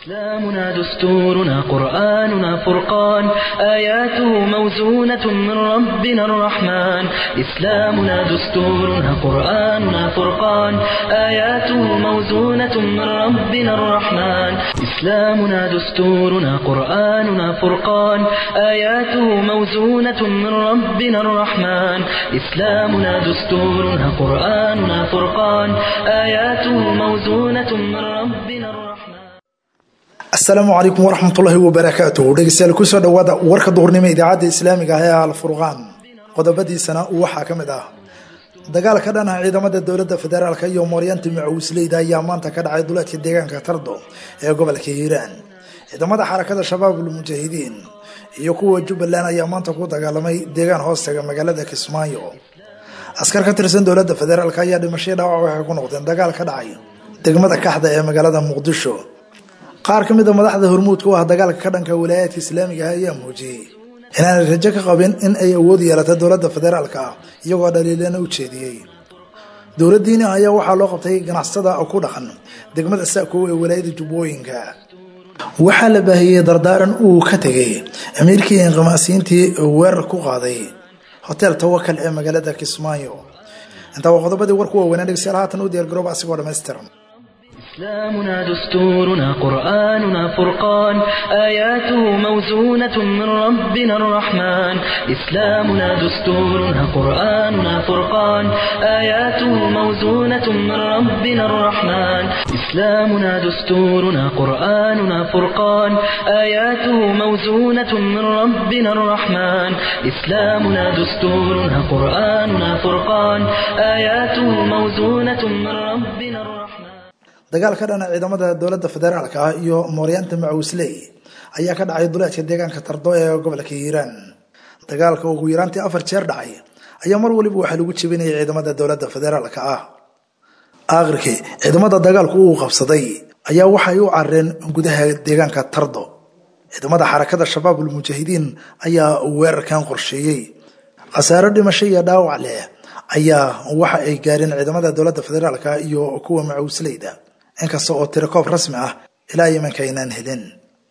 إسلامنا دستورنا قرآننا فرقان آياته موزونة من ربنا الرحمن إسلامنا دستورنا قرآننا فرقان آياته موزونة من ربنا الرحمن إسلامنا دستورنا قرآننا فرقان آياته موزونة من ربنا الرحمن إسلامنا دستورنا قرآننا فرقان آياته موزونة من ربنا الرحمن asalaamu calaykum waraxmatullaahi wabarakaatuh dhegeystayaal kusoo dhowaada warka duhurnimo idaacadda islaamiga ah ee alfurqaan qodobadiisana waxaa ka mid ah dagaal ka dhan ah ciidamada dowladda federaalk iyo mooryaanta macawisleyda ayaa maanta ka dhacay duleedka deegaanka tardo ee gobolka hiiraan ciidamada xarakada shabaabul mujaahidiin iyo kuwa jubbaland ayaa maanta ku dagaalamay deegaan hoostaga magaalada kismaayo askar ka tirsan dowladda federaalk ayaa dhimashadii dhaawac waxay ku noqdeen dagaal ka dhacay degmada kaxda ee magaalada muqdisho qaar ka mid a madaxda hormuudka u ah dagaalka ka dhanka walaayaadka islaamiga ah ayaa muujiyey inaanay rajo ka qabin in ay awood yeelato dowladda federaalka ah iyagoo dhaliilana u jeediyey dowladdiina ayaa waxaa loo qabtay ganacsatada ku dhaqan degmada saakow ee walaayada jubbooyinka waxaa la baahiyey dardaaran uu ka tegay amiirkii inqimaasiyiintii weerar ku qaaday hotel tawakal ee magaalada kismaayo intaa waa qodobadii warku waaweynaa dhegeystayaal haatan u diyaargarooba asigoo dhammaystiran إسلامنا دستورنا قرآننا فرقان آياته موزونة من ربنا الرحمن إسلامنا دستورنا قرآننا فرقان آياته موزونة من ربنا الرحمن إسلامنا دستورنا قرآننا فرقان آياته موزونة من ربنا الرحمن إسلامنا دستورنا قرآننا فرقان آياته موزونة من ربنا الرحمن dagaal ka dhana ciidamada dowladda federaalka ah iyo mooryaanta macawisley ayaa ka dhacay duleedka deegaanka tardo ee gobolka hiiraan dagaalka ugu yaraantii afar jeer dhacay ayaa mar waliba waxaa lagu jebinayay ciidamada dowladda federaalka ah aakhirkii ciidamada dagaalku uu qabsaday ayaa waxay u carareen gudaha deegaanka tardo ciidamada xarakada shabaabul mujaahidiin ayaa weerarkan qorsheeyey khasaaro dhimasho iyo dhaawac leh ayaa waxa ay gaareen ciidamada dowladda federaalka iyo kuwa macawisleyda inkasta oo tirakoob rasmi ah ilaa imanka aynaan helin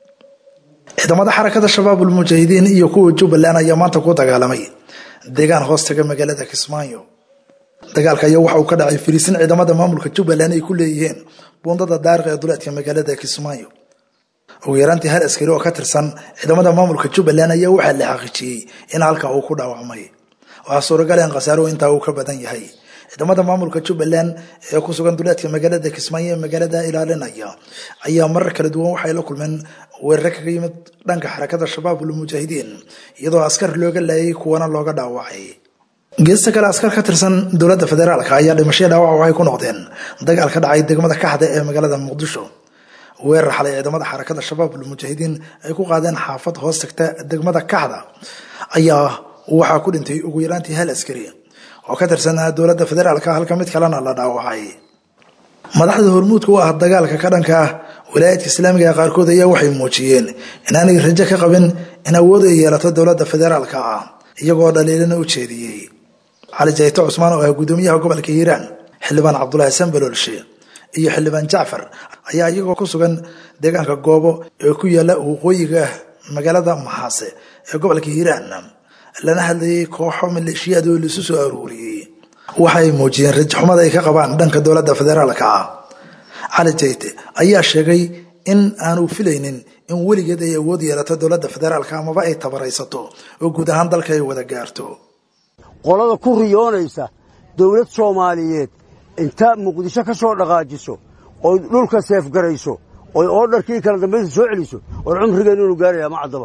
ciidamada xarakada shabaabul mujaahidiin iyo kuwa jubbaland ayaa maanta ku dagaalamay deegaan hoostaga magaalada kismaayo dagaalka ayaa waxa uu ka dhacay fariisin ciidamada maamulka jubbaland ay ku leeyihiin buundada daariq ee duleedka magaalada kismaayo ugu yaraantii hal askari oo ka tirsan ciidamada maamulka jubbaland ayaa waxaa la xaqiijiyey in halka uu ku dhaawacmay waxaa suuragal in khasaaro intaa uu ka badan yahay ciidamada maamulka jubbaland ee ku sugan duleedka magaalada kismaayo ee magaalada ilaalinaya ayaa marar kala duwan waxay la kulmeen weerare kaga yimid dhanka xarakada shabaabul mujaahidiin iyadoo askar looga laayay kuwana looga dhaawacay geesta kale askar ka tirsan dowladda federaalka ayaa dhimashaya dhaawac waxay ku noqdeen dagaal ka dhacay degmada kaxda ee magaalada muqdisho weerar xalay ciidamada xarakada shabaabul mujaahidiin ay ku qaadeen xaafad hoos tagta degmada kaxda ayaa waxaa ku dhintay ugu yaraantii hal askari oo ka tirsanaa dowladda federaalka halka mid kalena la dhaawacay madaxda hormuudka u ah dagaalka ka dhanka ah walaayaadka islaamiga ee qaarkood ayaa waxay muujiyeen inaanay rajo ka qabin in awood ay yeelato dowladda federaalka ah iyagoo dhaliilana u jeediyey cali jayto cusmaan oo ah gudoomiyaha gobolka hiiraan xildhibaan cabdulaahi sanbaloolshe iyo xildhibaan jacfar ayaa iyagoo ku sugan deegaanka goobo ee ku yaala waqooyiga magaalada maxaase ee gobolka hiiraan lana hadlayay kooxo maleeshiyaad oo laisu soo aruuriyey waxaay muujiyeen rajaxumada ay ka qabaan dhanka dowladda federaalka ah cali jayte ayaa sheegay in aanu filaynin in weligeed ay awood yeelato dowladda federaalka amaba ay tabaraysato oo guud ahaan dalka ay wada gaarto qolada ku riyoonaysa dowlad soomaaliyeed inta muqdisho ka soo dhaqaajiso oy dhulka seefgarayso oy oodharkii kala dambaysa soo celiso oor cumrigeennu inu gaaraya ma caddaba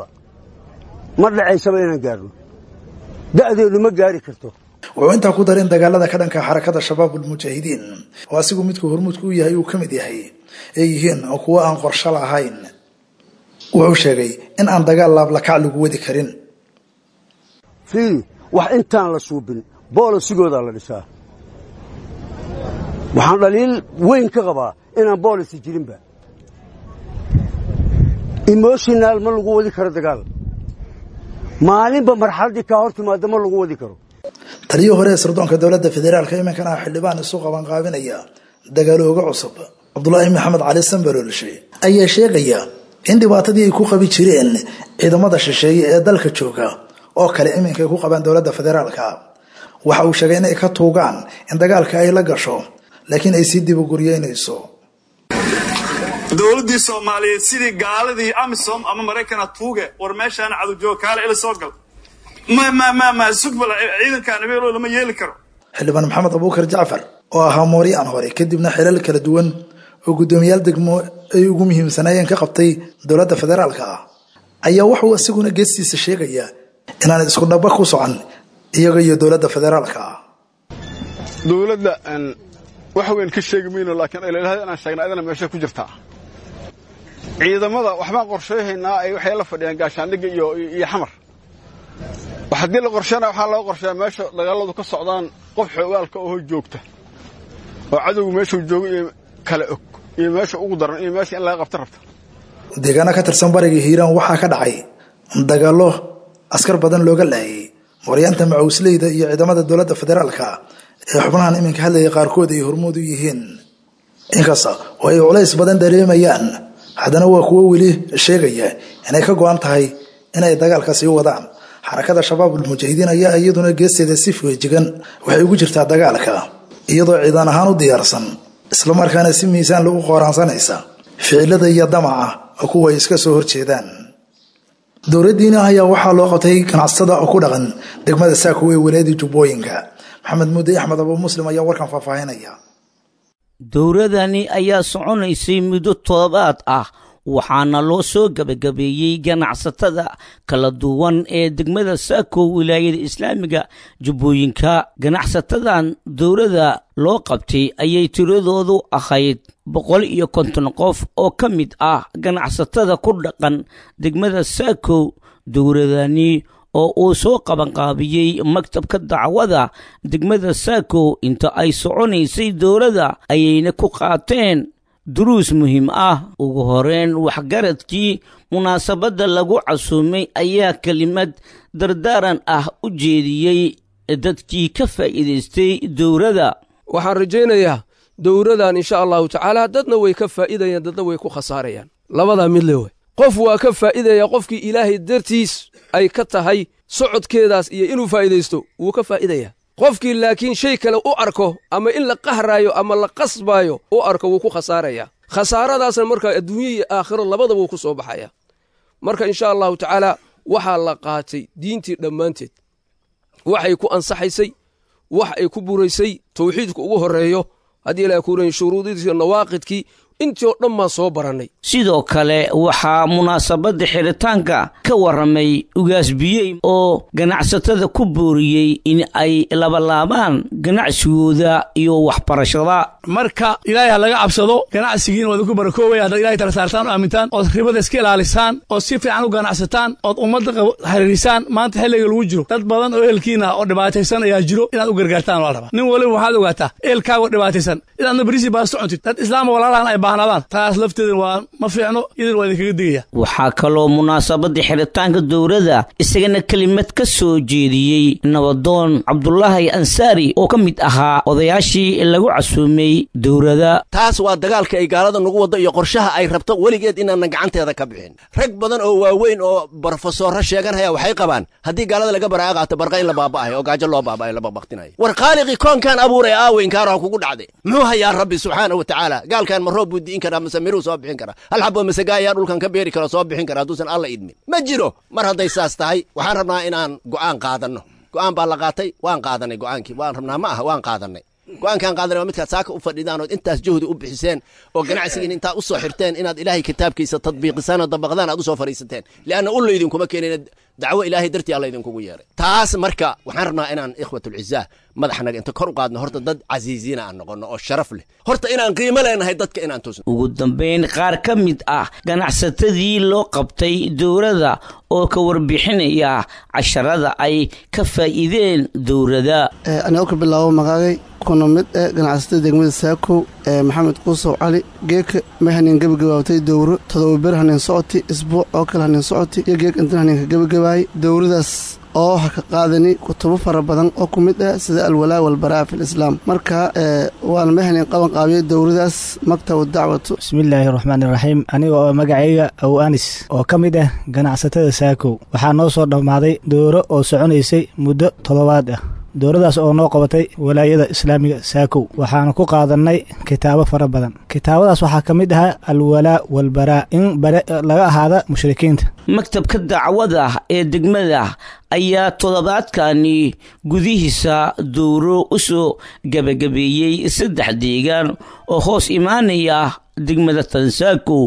ma dhacaysaba inaan gaarno da'deedu ma gaari karto wuxuu intaa ku darin dagaalada ka dhanka xarakada shabaabul mujaahidiin oo asigu midku hormuudka u yahay uu ka mid yahay ay yihiin kuwo aan qorsho lahayn wuxuu sheegay in aan dagaal laablakac lagu wadi karin fiili wax intaan la suubin boolisigoodaa la dhisaa waxaan dhaliil weyn ka qabaa inaan boolisi jirinba emoshinaal ma lagu wadi karo dagaal maalinba marxaladdii kaa hor timaada ma lagu wadi karo taliyii hore ee sirdoonka dowladda federaalka iminkana xildhibaan isu qabanqaabinaya dagaalooga cusub cabdulaahi maxamed cali sambalolshe ayaa sheegaya in dhibaatadii ay ku qabi jireen ciidamada shisheeye ee dalka jooga oo kale iminka ay ku qabaan dowladda federaalka waxa uu sheegay inay ka tuugaan in dagaalka ay la gasho laakiin ay sii dibuguryeynayso dowladdii soomaaliyeed sidii gaaladii amisom ama maraykana tuuge war meeshaan cadowjooga kaale ila soo gal ma sugbal ciidankan abeelo lama yeeli karo xildhibaan maxamed abuukar jacfar oo ahaa mooriyaan hore kadibna xilal kala duwan oo guddoomiyaal degmo ay ugu muhiimsanaayeen ka qabtay dowladda federaalka ah ayaa wuxuu isaguna geestiisa sheegayaa inaan isku dhaba ku socon iyaga iyo dowladda federaalka ah dowladda wax weyn ka sheegi mayno laakiin ilaalahada inaan sheegna adana meesha ku jirtaa ciidamada waxbaan qorsheyhaynaa ay waxay la fadhiyaan gaashaandhigga iyo iyo xamar haddii la qorsheyna waxaa loo qorsheeyaa meesha dagaaladu ka socdaan qof xoogaalka oo joogta oo cadowgu meeshuu joogo iyo kala og iyo meesha ugu daran iyo meesha in laga qabta rabta deegaana ka tirsan bariga hiiraan waxaa ka dhacay dagaallo askar badan looga laayay mooryaanta macawisleyda iyo ciidamada dowladda federaalka ee xubnahan iminka hadlaya qaarkood ay hormood u yihiin inkasta oo ay culays badan dareemayaan haddana waa kuwo weli sheegaya inay ka go-an tahay inay dagaalka sii wadaan xarakada shabaabul mujaahidiin ayaa iyaduna geesteeda si feejigan waxay ugu jirtaa dagaalka iyadoo ciidan ahaan u diyaarsan islamarkaana si miisaan lagu qooraansanaysa ficilada iyo damaca oo kuwa ay iska soo horjeedaan dowladdiina ayaa waxaa loo qabtay ganacsatada oo ku dhaqan degmada saako ee walaadii jubbooyinka maxamed muudey axmed abu muslim ayaa warkan faahfaahinaya dowladani ayaa soconaysay muddo toddobaad ah waxaana loo soo gebagabeeyey ganacsatada kala duwan ee degmada saako wilaayada islaamiga jubbooyinka ganacsatadan dowladda loo qabtay ayay tiradoodu ahayd boqol iyo konton qof oo ka mid ah ganacsatada ku dhaqan degmada saako dowladani oo uu soo qabanqaabiyey maktabka dacwada degmada saako inta ay soconaysay dowladda ayayna ku qaateen duruus muhiim ah ugu horeyn waxgaradkii munaasabadda lagu casuumay ayaa kelimad dardaaran ah u jeediyey dadkii ka faa'iidaystay dowladda waxaan rajaynayaa dowladan insha allahu tacaala dadna way ka faa'iidayaan dadna way ku khasaarayaan labadaa mid le wey qof waa ka faa'iidaya qofkii ilaahay dartiis ay ka tahay socodkeedaas iyo inuu faa'iidaysto wuu ka faa'iidaya qofkii laakiin shay kale u arko ama in la qahraayo ama la qasbaayo u arko wuu ku khasaaraya khasaaradaasna markaa adduunye iyo aakhiro labadaba wuu ku soo baxaya marka insha allahu tacaala waxaa la qaatay diintii dhammaanteed waxay ku ansaxaysay wax ay ku buraysay tawxiidku ugu horreeyo haddii ilahay kuuran shuruudidiiyo nawaaqidkii intii oo dhan baan soo barannay sidoo kale waxaa munaasabadda xidhitaanka ka warramay ugaasbiyey oo ganacsatada ku booriyey in ay labalaabaan ganacsigooda iyo waxbarashada marka ilaahay ha laga cabsado ganacsigiina waad ku barakoobaya haddaad ilahay tala saartaan oo aamintaan ood ribada iska ilaalisaan ood si fiican u ganacsataan ood ummadda xiriirisaan maanta xilliga lagu jiro dad badan oo ehelkiina oo dhibaataysan ayaa jiro inaad u gargaartaan waa rabaa nin waliba waxaad ogaataa ehelkaagoo dhibaataysan inaadna beriisi baa socontid dad islaama walaalahan ay baahnaadaan taas lafteeda waa ma fiicno idin waa idinkaga digaya waxaa kaloo munaasabadda xidhitaanka dowladda isagana kelimad ka soo jeediyey nabadoon cabdulaahi ansaari oo ka mid ahaa odayaashii lagu casuumay dowladda taas waa dagaalka ay gaalada nagu waddo iyo qorshaha ay rabto weligeed inaanan gacanteeda ka bixin rag badan oo waaweyn oo brofesoorro sheeganhaya waxay qabaan haddii gaalada laga baraa'a qaato barqa in la baaba'ayo oo gaajo loo baaba'ayo la baqbaqtinayo war khaaliqii koonkan abuuray aaweynkaaraha kugu dhacday muxuu hayaa rabbi subxaana wa tacaala gaalkan ma roob buu di'in karaa mase miruu soo bixin karaa hal xaboo masaga ayaa dhulkan ka beeri kara soo bixin kara hadduusan alla idmin ma jiro mar hadday saas tahay waxaan rabnaa inaan go'aan qaadanno go'aan baa la qaatay waan qaadanay go'aankii waan rabnaa ma aha waan qaadanay go'aankaan qaadanay waa midkaad saaka u fadhidaan ood intaas juhdi u bixiseen oo ganacsigiin intaad u soo xirteen inaad ilaahay kitaabkiisa tadbiiqisaan oo dabaqdaan aad u soo fadhiisateen li'anna u laydinkuma keenin dacwo ilaahay dartii alla idinkugu yeeray taas marka waxaan rabnaa inaan ikhwatulcizaa madaxnaga inta kor u qaadno horta dad casiisiina aan noqonno oo sharaf leh horta inaan qiimo leenahay dadka inaan tusno ugu dambayn qaar ka mid ah ganacsatadii loo qabtay dowladda oo ka warbixinaya casharada ay ka faa'iideen dowladda anigoo ka bilaabo magaagay kuna mid eh ganacsatada degmada saakow ee maxamed quusow cali geeka may hanin gebagabaabtay dowro todoba ber hanin socoti isbuuc oo kale hanin socoti iyo geek intan haninka gebagabaayay dowradaas oo waxa ka qaadani kutubo fara badan oo ku mid ah sida alwalaa walbaraa fi lislaam marka waan mahnin qaban qaabiyey dowladaas maktabu dacwatu bismillaahi raxmaan iraxiim aniga oo magacayga aw anis oo ka mid ah ganacsatada saakow waxaa noo soo dhammaaday dowro oo soconaysay muddo toddobaad ah dowladaas oo noo qabatay walaayada islaamiga saakow waxaana ku qaadannay kitaabo fara badan kitaabadaas waxaa ka mid ahaa alwalaa walbaraa in bare laga ahaada mushrikiinta maktabka dacwada ee degmada ayaa toddobaadkani gudihiisa dowro u soo gebagabeeyey saddex deegaan oo hoos imaanaya degmada tansaakow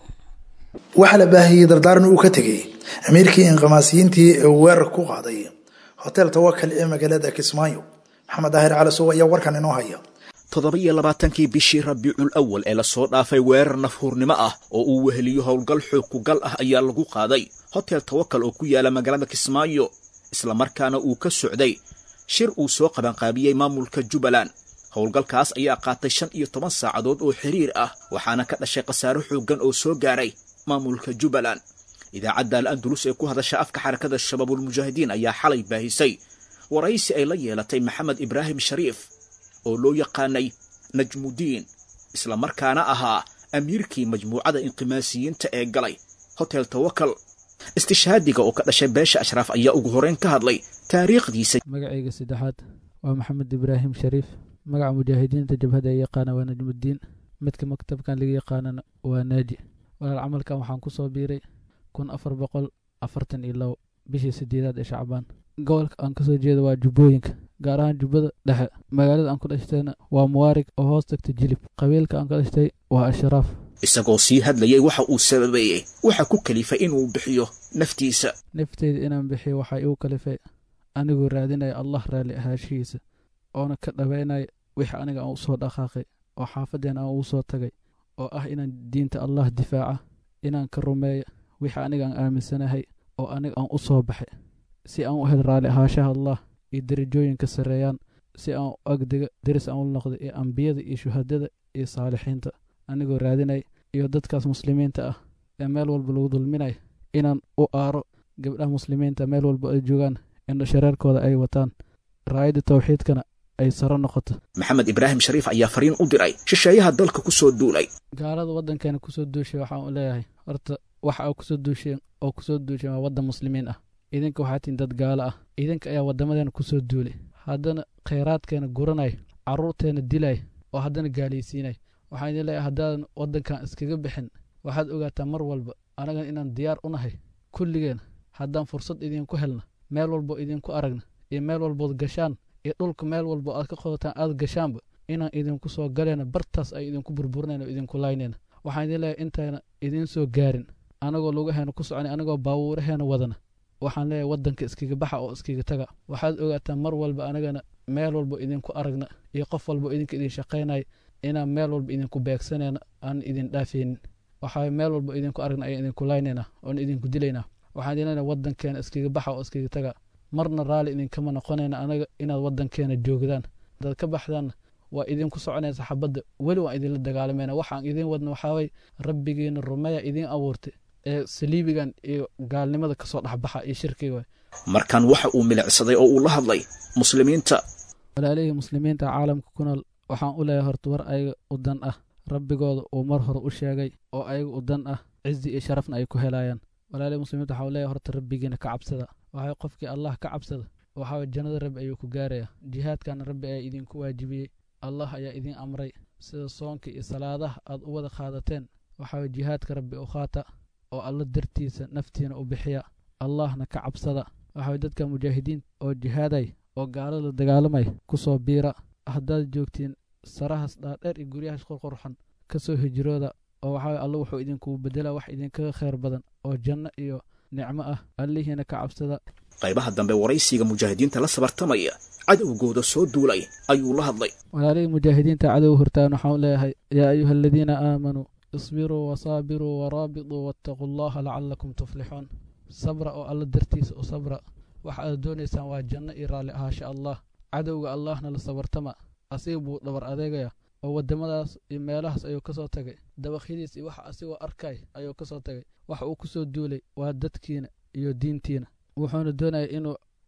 waxaa la baahiyey dardaaran uu ka tegey amiirkii inqamaasiyiintii ee weerar ku qaaday hotel tawakal ee magaalada kismaayo maxamed daahir cali suwa ayaa warkan inoo haya toddoba-iyo labaatankii bishii rabiicul awal ee lasoo dhaafay weerar nafhuurnimo ah oo uu weheliyo howlgal xoog kugal ah ayaa lagu qaaday hotel tawakal oo ku yaala magaalada kismaayo islamarkaana uu ka socday shir uu soo qabanqaabiyey maamulka jubbaland howlgalkaas ayaa qaatay shan iyo toban saacadood oo xiriir ah waxaana ka dhashay khasaaro xooggan oo soo gaaray maamulka jubbaland idaacadda al andalus ee ku hadasha afka xarakada shabaabulmujaahidiin ayaa xalay baahisay waraysi ay la yeelatay maxamed ibraahim shariif oo loo yaqaanay najmudiin islamarkaana ahaa amiirkii majmuucada inqimaasiyiinta ee galay hotel tawakal istishhaadiga oo ka dhashay beesha ashraaf ayaa ugu horeyn ka hadlay taariikhdiisa magacayga saddexaad waa maxamed ibraahim shariif magaca mujaahidiinta jabhada ay yaqaana waa najmudiin midka maktabkan laga yaqaanana waa naaji walaal camalkan waxaan ku soo biiray kun afar boqol afartan iyo labo bishii sideedaad ee shacbaan gobolka aan kasoo jeeda waa jubbooyinka gaar ahaan jubbada dhexe magaalada aan ku dhashtayna waa muwaarig oo hoos tagta jilib qabiilka aan ka dhashtay waa ashraaf isagoo sii hadlayay waxa uu sababeeyey waxa ku kalifay inuu bixiyo naftiisa nafteyda inaan bixiyo waxaa igu kalifay anigoo raadinaya allah raalli ahaashihiisa oona ka dhabaynaya wixii aniga aan u soo dhaqaaqay oo xaafadeen aan ugu soo tagay oo ah inaan diinta allah difaaca inaan ka rumeeya wixii aniga aan aaminsanahay oo aniga aan u soo baxay si aan u hel raalli ahaashaha allah iyo derajooyinka sarreeyaan si aan u agdega deris aan u noqdo iyo ambiyada iyo shuhadada iyo saalixiinta anigoo raadinay iyo dadkaas muslimiinta ah ee meel walba lagu dulminaya inaan u aaro gabdhaha muslimiinta meel walba ay joogaan indho shareerkooda ay wataan raayadda tawxiidkana ay saro noqoto maxamed ibraahim shariif ayaa fariin u diray shisheeyaha dalka ku soo duulay gaalada waddankeena kusoo duushay waxaan u leeyahay horta waxa aa kusoo duusheen oo kusoo duusheen waa waddan muslimiin ah idinka waxaa tihin dad gaalo ah idinka ayaa waddamadeena kusoo duulay haddana khayraadkeena guranay carruurteena dilay oo haddana gaalaysiinay waxaan idin leeyahay haddaadan waddankan iskaga bixin waxaad ogaataa mar walba anagan inaan diyaar u nahay kulligeena haddaan fursad idinku helna meel walbo idinku aragna iyo meel walbood gashaan iyo dhulka meel walbo aad ka qodataan aad gashaanba inaan idinku soo galayna bartaas ay idinku burburinayna oo idinku laynayna waxaan idin leeyahay intayna idiin soo gaarin anagoo lugaheena ku soconay anagoo baabuuraheena wadana waxaan leeyahay waddanka iskaga baxa oo iskaga taga waxaad ogaataa mar walba anagana meel walbo idinku aragna iyo qof walbo idinka idin shaqaynaya inaan meel walba idinku beegsanayna aan idin dhaafaynin waxaa meel walba idinku aragna ayaan idinku laynayna oon idinku dilaynaa waxaan idin leenahay waddankeena iskaga baxa oo iskaga taga marna raalli idinkama noqonayna anaga inaad waddankeena joogdaan hadaad ka baxdaanna waa idinku soconaysa xabadda weli waan idinla dagaalamayna waxaan idin wadna waxaaway rabbigiina rumeeya idiin abuurtay ee saliibigan iyo gaalnimada kasoo dhexbaxa iyo shirkiga markan waxa uu milicsaday oo uu la hadlay muslimiinta walaalihii muslimiinta caalamka ku nool waxaan u leeyahay horta war ayaga u dan ah rabbigooda uu mar hore u sheegay oo ayaga u dan ah cizi iyo sharafna ay ku helayaan walaalihii muslimiinta waxaa u leeyahay horta rabbigiina ka cabsada waxay qofkii allah ka cabsada waxaa jannada rabbi ayuu ku gaaraya jihaadkana rabbi ayaa idinku waajibiyey allah ayaa idiin amray sida soonka iyo salaadaha aad u wada qaadateen waxaa jihaadka rabbi u qaata oo alla dartiisa naftiina u bixiya allahna ka cabsada waxaa dadka mujaahidiin oo jihaaday oo gaalada dagaalamay ku soo biira haddaad joogtiin sarahaas dhaadheer iyo guryahaas qorqorxan ka soo hijrooda oo waxaa alla wuxuu idinkugu bedela wax idinkaga khayr badan oo janno iyo nicmo ah allihiina ka cabsada qaybaha dambe waraysiga mujaahidiinta la sabartamaya cadowgooda soo duulay ayuu la hadlay walaalihii mujaahidiinta cadow hortaan waxaan leeyahay yaa ayuha aladiina aamanuu isbiruu wasaabiruu waraabituu wattaquu allaha lacalakum tuflixuun sabra oo alla dartiisa u sabra waxa aad doonaysaan waa janno iyo raalli ahaasha allah cadowga allahna la sabartama asiga buu dhabar adeegaya oo waddamadaas iyo meelahaas ayuu ka soo tagay dabaqyadiis iyo waxa asigoo arkay ayuu ka soo tagay waxa uu ku soo duulay waa dadkiina iyo diintiina wuxuuna doonaya inuu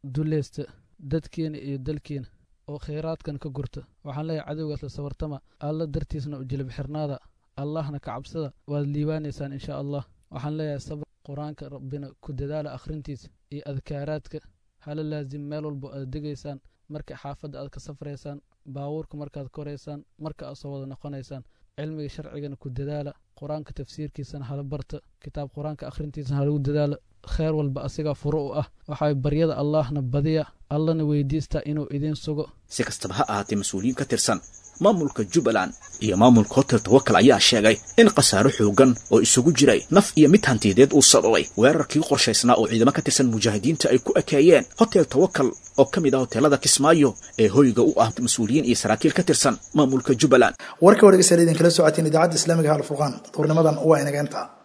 duleysta dadkeena iyo dalkeena oo khayraadkan ka gurta waxaan leeyahay cadowgaas la sawartama alla dartiisna u jilib xirnaada allahna ka cabsada waad liibaanaysaan insha allah waxaan leeyahay sabr qur-aanka rabbina ku dadaala akhrintiisa iyo adkaaraadka hala laazim meel walbo aad degaysaan marka xaafadda aad ka safraysaan baabuurka markaad koraysaan marka aad soo wada noqonaysaan cilmiga sharcigana ku dadaala qur-aanka tafsiirkiisana hala barta kitaab qur-aanka akhrintiisana halagu dadaala kheer walba asigaa furo u ah waxay baryada allahna badiya allana weydiistaa inuu idiin sugo si kastaba ha ahaatee mas-uuliyiin ka tirsan maamulka jubbaland iyo maamulka hotel tawakal ayaa sheegay in khasaaro xoogan oo isugu jiray naf iyo mid hantiyadeed uu sababay weerarkii qorshaysnaa oo ciidamo ka tirsan mujaahidiinta ay ku ekeeyeen hotel tawakal oo ka mid ah hoteelada kismaayo ee hoyga u ah mas-uuliyiin iyo saraakiil ka tirsan maamulka jubbaland warka wargeysa idinkala socotiin idaacadda islaamiga ha alfurqaan duurnimadan waa inageenta